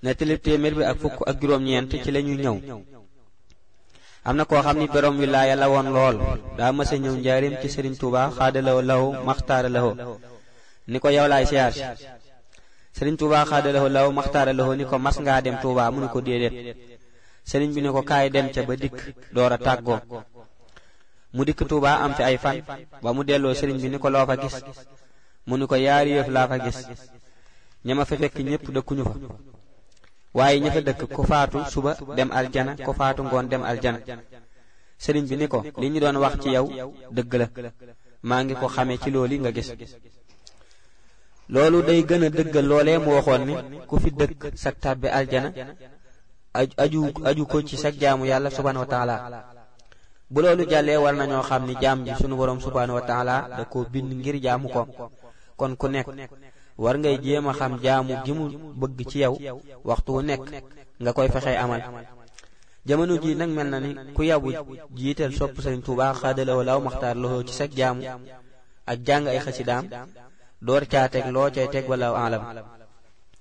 nettalib téeméer bi ak fukk ak juróom-ñeent ci la ñu ñëw am na koo xam ni borom wilaaya la woon lool daa mësa ñëw njaarim ci sëriñ Tuuba xaadalawo law maxtaara lawo ni ko yow laay siyaar si sëriñ Tuuba xaadalawo law maxtaara lawo ni ko mas ngaa dem Tuuba mu ni ko déedéet sëriñ bi ni ko kaay dem ca ba dikk door a tàggoo mu dikk Tuuba am fi ay fan ba mu delloo sëriñ bi ni ko loo fa gis mu ni ko yaari yëf laa fa gis ña ma fa fekk ñépp dëkkuñu fa waaye ña fa dëkk ku faatu suba dem aljana ku faatu ngoon dem aljana sëriñ bi ni ko li ñu doon wax ci yow dëgg la maa ngi ko xamee ci loolu nga gis loolu day gën a dëggal loolee mu waxoon ni ku fi dëkk sag tàbbi aljana aju aju ko ci sag jaamu yàlla subhanahu wa taala bu loolu jàllee war nañoo xam ni jaam ji sunu boroom subhanahu wa taala da ko bind ngir jaamu ko kon ku nekk war ngay jéem a xam jaamu gi mu bëgg ci yow waxtu wu nekk nga koy fexee amal jamono ji nag mel na ni ku yabu jiital sopp Sëriñ Tuubaa xaadalawo law maxtaar loxo ci sag jaamu ak jàng ay xasidaam door caa teg loo cay teg walaaw alam